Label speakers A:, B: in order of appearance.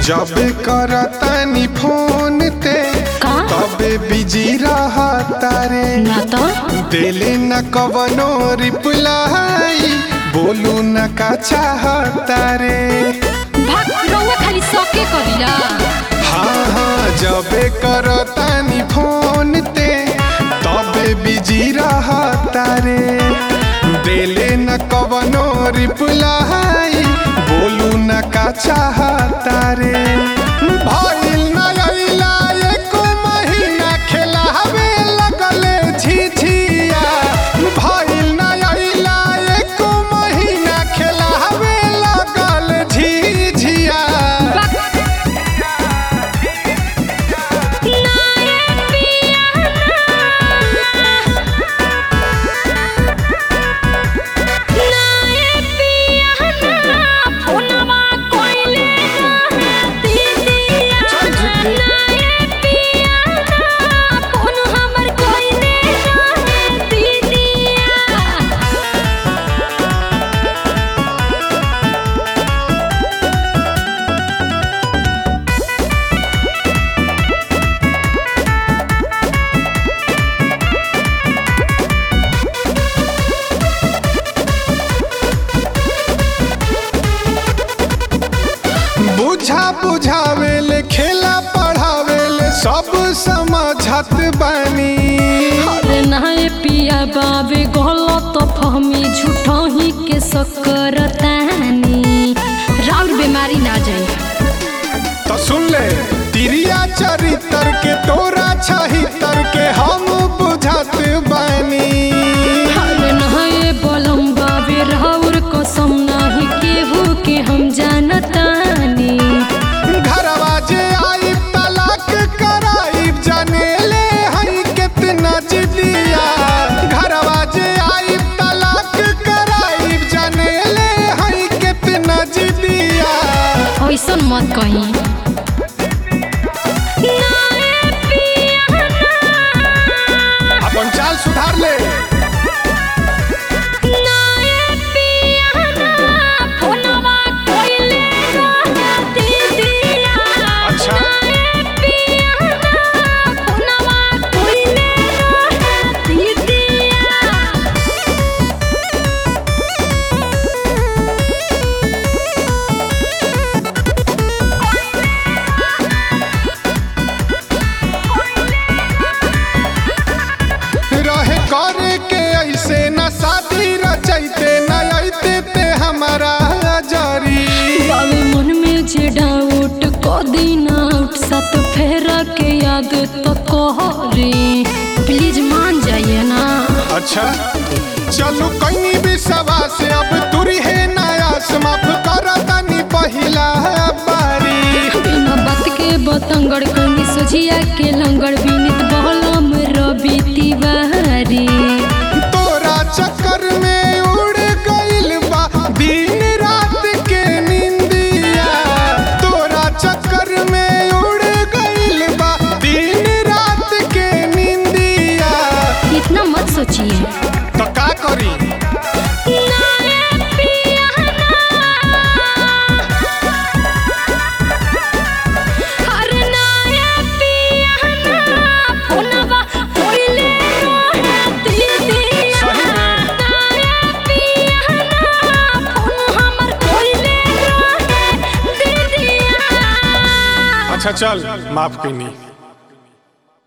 A: जब करतानी फोन ते
B: का?
A: तबे बिजी रहता रे
B: ना तो
A: देले न कवनो रिप्लाई बोलू न का चाहता रे
B: भाग रउआ खाली सके करिला
A: हाँ हाँ जबे करतानी फोन ते तबे बिजी रहता रे देले न कवनो रिप्लाई बोलू न का चाहता रे भइल न अइला एको महीना खेलावे लगले झिझिया भइल न अइला एको महीना खेलावे लगल झिझिया बुझा बुझावेले खेला पढ़ावेले सब समझत बानी
B: अरे नाय पिया बाबे गलत फहमी झूठही के सकरतानी राउर बीमारी ना जाई
A: तो सुन ले तिरिया चरित्र के तोरा छहितर के हम बुझत बानी
B: अरे नाय बलम बाबे राउर कसम नाही केहू के हम जानतानी
A: घरवा जे आई तलाक कराई जानेले हई कितना जिदिया घरवा जे आई तलाक कराई जानेले हई कितना जिदिया
B: ऐसन मत कही
A: अपन चाल सुधार ले अच्छा रहे करे के ऐसे न शादी रचैते न अइते ते हमारा जरी
B: बाबे मन में जे डाउट क दिन आउट सात फेरा के याद तो कहरी प्लीज मान जाइए ना
A: अच्छा चलो कहीं भी सवा से अब तुरी है नयास माफ कर तनी पहिला बारी
B: बिना बात के बतंगड़ कनी सोझिया के लंगड़ बिनित बहलम रवि तिवारी
A: तोरा चक्कर में उड़ गइल बा दिन रात के निंदिया तोरा चक्कर में उड़ गइल बा दिन रात के निंदिया
B: इतना मत सोचिए
A: तो का करी सही में अच्छा चल माफ कइनी